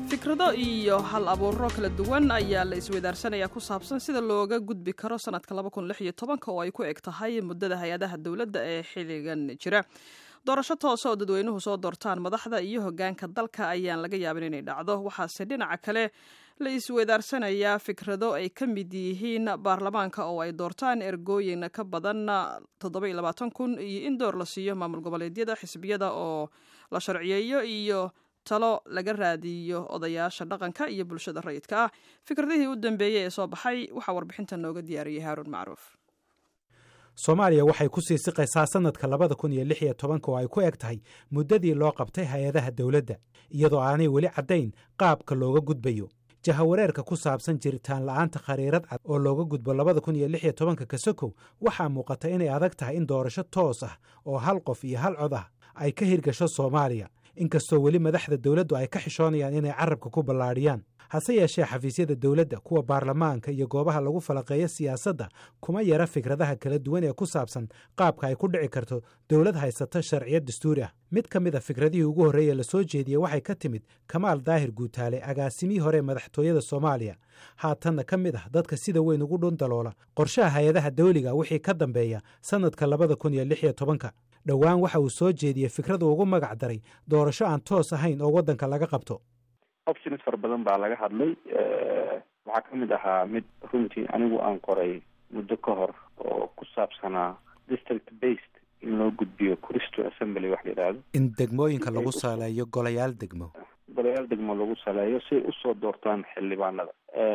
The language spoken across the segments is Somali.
fikrado iyo hal abuuro kala duwan ayaa la isweydaarsanaya ku saabsan sida looga gudbi karo sanadka oo ay ku eg tahay muddada hay-adaha dowladda ee xilligan jira doorasho toose oo dadweynuhu soo doortaan madaxda iyo hogaanka dalka ayaan laga yaabin inay dhacdo waxaase dhinaca kale la isweydaarsanaya fikrado ay ka mid yihiin baarlamaanka oo ay doortaan ergooyin ka badan kun iyo in door la siiyo maamul goboleedyada xisbiyada oo la sharciyeeyo iyo talo laga raadiyo odayaasha dhaqanka iyo bulshada rayidka ah fikradihii u dambeeyey ee soo baxay waxaa warbixinta nooga diyaariyey haaruun macruuf soomaaliya waxay ku sii siqaysaa sannadka labada kun iyo lix iyo tobanka oo ay ku eg tahay muddadii loo qabtay hay-adaha dowladda iyadoo aanay weli caddayn qaabka looga gudbayo jahawareerka ku saabsan jiritaan la'aanta khariirad cad oo looga gudbo labada kun iyo lix iyo tobanka kasokow waxaa muuqata inay adag tahay in doorasho toos ah oo hal qof iyo hal cod ah ay ka hirgasho soomaaliya inkastoo weli madaxda dowladdu ay ka xishoonayaan inay carabka ku ballaadhiyaan hase yeeshee xafiisyada dowladda kuwa baarlamaanka iyo goobaha lagu falaqeeyo siyaasadda kuma yara fikradaha kala duwan ee ku saabsan qaabka ay ku dhici karto dowlad haysata sharciyad dastuuri ah mid ka mid a fikradihii ugu horreeye la soo jeediyey waxay ka timid kamaal daahir guutaale agaasimihii hore madaxtooyada soomaaliya haatanna ka mid ah dadka sida weyn ugu dhundaloola qorshaha hay-adaha dawliga wixii ka dambeeya sannadka labada kun iyo lix iyo tobanka dhowaan waxa uu soo jeediyey fikradu ugu magac daray doorasho aan toos ahayn oo waddanka laga qabto options fara badan baa laga hadlay waxaa ka mid ahaa mid runtii anigu aan qoray muddo ka hor oo ku saabsanaa district based in loo gudbiyo cristo assembly wax la yidhaahdo in degmooyinka lagu saleeyo golayaal degmo golayaal degmo lagu saleeyo si ay usoo doortaan xildhibaanada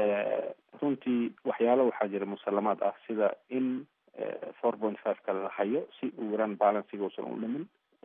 runtii waxyaalo waxaa jira musalamaad ah sida in four point five ka la hayo si uu yaraan balansiga uusan u dhimin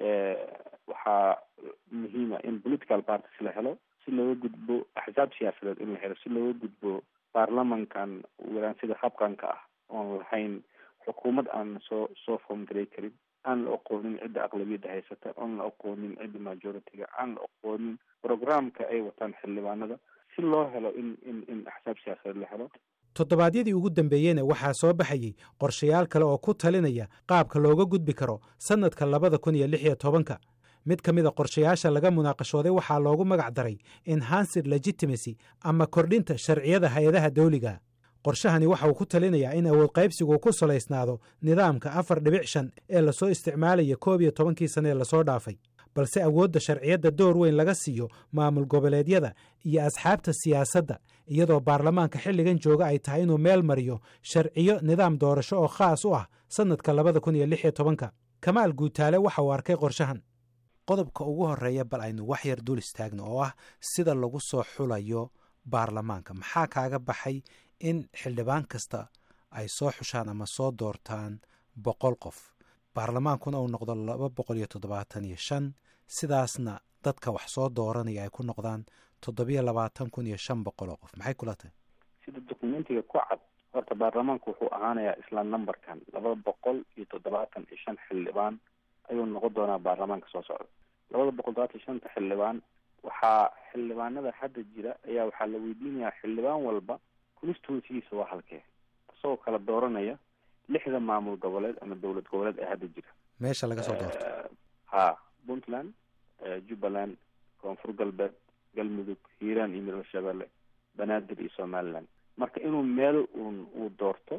waxaa muhiima in political parties la helo si looga gudbo axsaab siyaasadeed in la helo si looga gudbo baarlamankan yaraan sida habqanka ah oon lahayn xukuumad aan soo soo formgaray karin aan la aqoonin cidda aqlabiyadda haysata oon la aqoonin cidda majority-ga aan la aqoonin programka ay wataan xildhibaanada si loo helo in in in axsaab siyaasadeed la helo toddobaadyadii ugu dambeeyeyna waxaa soo baxayey qorshayaal kale oo ku talinaya qaabka looga gudbi karo sannadka labada kun iyo lix iyo tobanka mid ka mid a qorshayaasha laga munaaqashooday waxaa loogu magac daray enhanced legitimacy ama kordhinta sharciyada hay-adaha dawliga qorshahani waxa uu ku talinayaa in awood qaybsigu ku salaysnaado nidaamka afar dhibic shan ee lasoo isticmaalaya koob iyo tobankii sane ee lasoo dhaafay balse awoodda sharciyadda door weyn laga siiyo maamul goboleedyada iyo asxaabta siyaasadda iyadoo baarlamaanka xilligan jooga ay tahay inuu meel mariyo sharciyo nidaam doorasho oo khaas u ah sannadka labada kun iyo lix iyo tobanka kamaal guutaale waxa uu arkay qorshahan qodobka ugu horreeya bal aynu wax yar dul istaagno oo ah sida lagu soo xulayo baarlamaanka maxaa kaaga baxay in xildhibaan kasta ay soo xushaan ama soo doortaan boqol qof baarlamaankuna uu noqdo laba boqol iyo toddobaatan iyo shan sidaasna dadka wax soo dooranaya ay ku noqdaan toddobiyo labaatan kun iyo shan boqol oo qof maxay kula tahay sida documentiga ku cad horta baarlamaanku wuxuu ahaanayaa isla numberkan laba boqol iyo toddobaatan iyo shan xildhibaan ayuu noqon doonaa baarlamaanka soo socda labada boqol todobaatan iyo shanta xildhibaan waxaa xildhibaanada hadda jira ayaa waxaa la weydiinayaa xildhibaan walba constituencygiisa waa halkee isagoo kala dooranaya lixda maamul goboleed ama dowlad goboleed ee hadda jira meesha laga soo doorto ha puntland jubbaland koonfur galbeed galmudug hiiraan iyo midoobe shabeelle banaadir iyo somaliland marka inuu meel uun uu doorto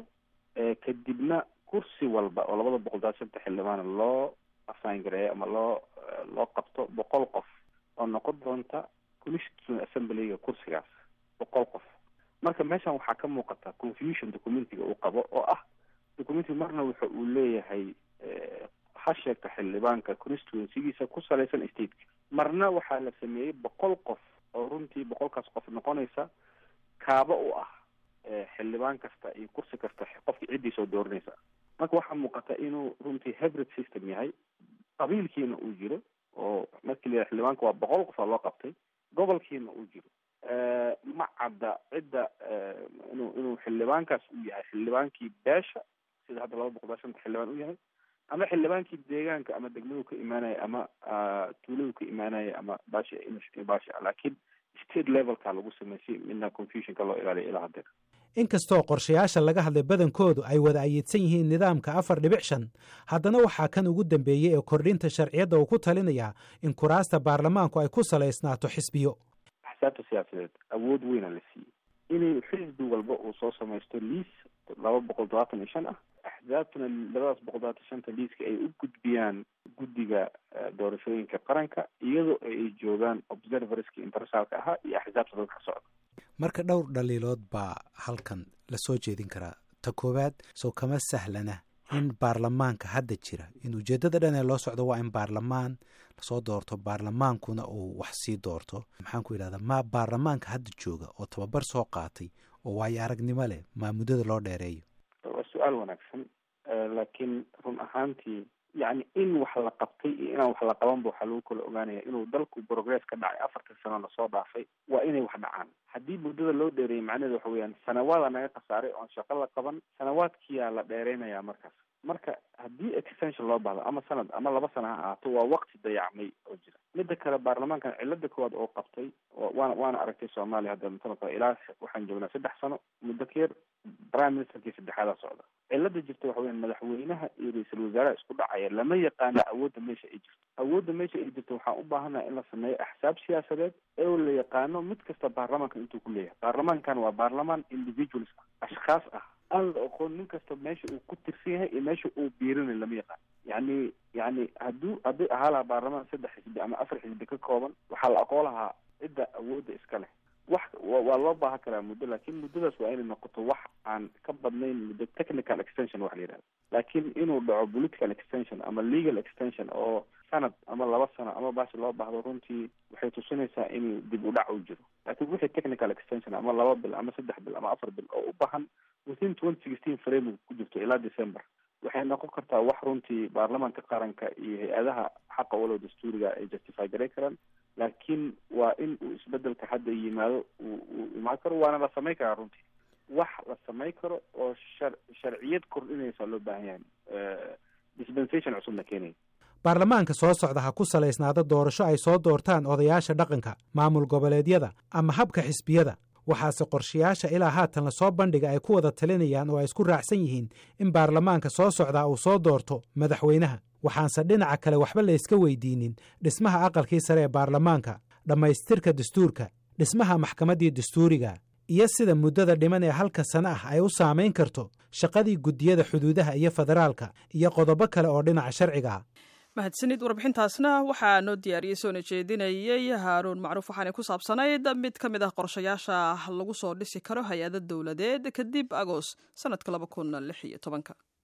kadibna kursi walba oo labada boqol todobaatan shanta xildhibaana loo assign gareeyo ama loo loo qabto boqol qof oo noqon doonta constituent assemblyga kursigaas boqol qof marka meeshan waxaa ka muuqata confusion documentiga uu qabo oo ah documentiga marna wuxa uu leeyahay ha sheegta xildhibaanka constituencygiisa ku salaysan stateka marna waxaa la sameeyey boqol qof oo runtii boqolkaas qof noqonaysa kaaba u ah xildhibaan kasta iyo kursi kasta qofka ciddii soo dooranaysa marka waxaa muuqata inuu runtii hybrid system yahay qabiilkiina uu jiro oo markii la xildhibaanka waa boqol qof aa loo qabtay gobolkiina uu jiro ma cadda cidda inuu inuu xildhibaankaas uu yahay xildhibaankii beesha sida hadda laba boqol shanta xildhibaan u yahay ama xildhibaankii deegaanka ama degmadu ka imaanaya ama tuuladu ka imaanaya ama bashi bashi laakiin state levelka lagu sameysay midna confusionka loo ilaaliya ilaa haddeer inkastoo qorshayaasha laga hadlay badankoodu ay wada ayiidsan yihiin nidaamka afar dhibic shan haddana waxaa kan ugu dambeeyey ee kordhinta sharciyadda uu ku talinayaa in kuraasta baarlamaanku ay ku salaysnaato xisbiyo axsaabta siyaasadeed awood weyna la siiyey inay xisbi walba uu soo samaysto liis laba boqol todobaatan iyo shan ah axsaabtuna labadaas boqol todobaatan shanta liiska ay u gudbiyaan guddiga doorashooyinka qaranka iyadoo ay joogaan observerska internationalka ahaa iyo axsaabta dadka socda marka dhowr dhaliilood baa halkan lasoo jeedin karaa ta koowaad soo kama sahlana in baarlamaanka hadda jira in ujeeddada dhan ee loo socdo waa in baarlamaan lasoo doorto baarlamaankuna uu wax sii doorto maxaan ku yidhahdaa ma baarlamaanka hadda jooga oo tababar soo qaatay oo waayo aragnimo leh maa muddada loo dheereeyo waa su-aal wanaagsan laakiin run ahaantii yacni in wax la qabtay iyo inaan wax la qabanba waxaa lagu kala ogaanaya inuu dalku progress ka dhacay afartan sano lasoo dhaafay waa inay wax dhacaan haddii muddada loo dheereeyay macnaheedu waxa weeyaan sanawaada naga khasaaray oon shaqo la qaban sanawaadkiyaa la dheereynayaa markaas marka haddii extension loo baahdo ama sanad ama laba sana ha ahaato waa waqti dayacmay oo jira midda kale baarlamaankan cilada koowaad oo qabtay waana waana aragtay soomaaliya hadda matala ilaa waxaan joognaa saddex sano muddo keer prime ministerkii saddexaadaa socda cilada jirta waxa weyan madaxweynaha iyo ra-iisul wasaaraha isku dhacaya lama yaqaano awoodda meesha ay jirto awoodda meesha ay jirto waxaan u baahanaha in la sameeyo axsaab siyaasadeed ee la yaqaano mid kasta baarlamaanka intuu ku leeyahay baarlamaankan waa baarlamaan individuals ah ashkhaas ah aan la oqoon nin kasta meesha uu ku tirsan yahay iyo meesha uu biirinay lama yaqaan yacni yacni hadduu hadday ahaa lahaa baarlamaan saddex xisbi ama afar xisbi ka kooban waxaa la aqoon lahaa cidda awoodda iska leh wax waa loo baahan karaa muddo laakiin muddadaas waa inay noqoto wax aan ka badnayn muddo technical extension waxa la yidhahda laakiin inuu dhaco political extension ama legal extension oo sanad ama laba sano ama baashi loo baahdo runtii waxay tusinaysaa in dib u dhac u jiro laakiin wixii technical extension ama laba bil ama saddex bil ama afar bil oo u baahan within twenty sixteen framework ku jirto ilaa december waxay noqon kartaa wax runtii baarlamaanka qaranka iyo hay-adaha xaqa walow dastuuriga ay justify garay karaan laakiin waa in uu isbedelka hadda yimaado uu uu imaan karo waana la samayn karaa runtii wax la samayn karo oo shar sharciyad kordhinaysa loo baahan yahay dispensation cusubna keenaya baarlamaanka soo socda ha ku salaysnaado doorasho ay soo doortaan odayaasha dhaqanka maamul goboleedyada ama habka xisbiyada waxaase qorshayaasha ilaa haatan lasoo bandhiga ay ku wada talinayaan oo ay isku raacsan yihiin in baarlamaanka soo socdaa uu soo doorto madaxweynaha waxaanse dhinaca kale waxba layska weydiinin dhismaha aqalkii sare ee baarlamaanka dhammaystirka dastuurka dhismaha maxkamaddii dastuuriga iyo sida muddada dhiman ee halka sano ah ay u saamayn karto shaqadii guddiyada xuduudaha iyo federaalka iyo qodobo kale oo dhinaca sharciga ah mahadsanid warbixintaasna waxaa noo diyaariyey soona jeedinayey haaruun macruuf waxaanay ku saabsanayd mid ka mid ah qorshayaasha lagu soo dhisi karo hay-ada dowladeed kadib agoos sanadka laba kun lix iyo tobanka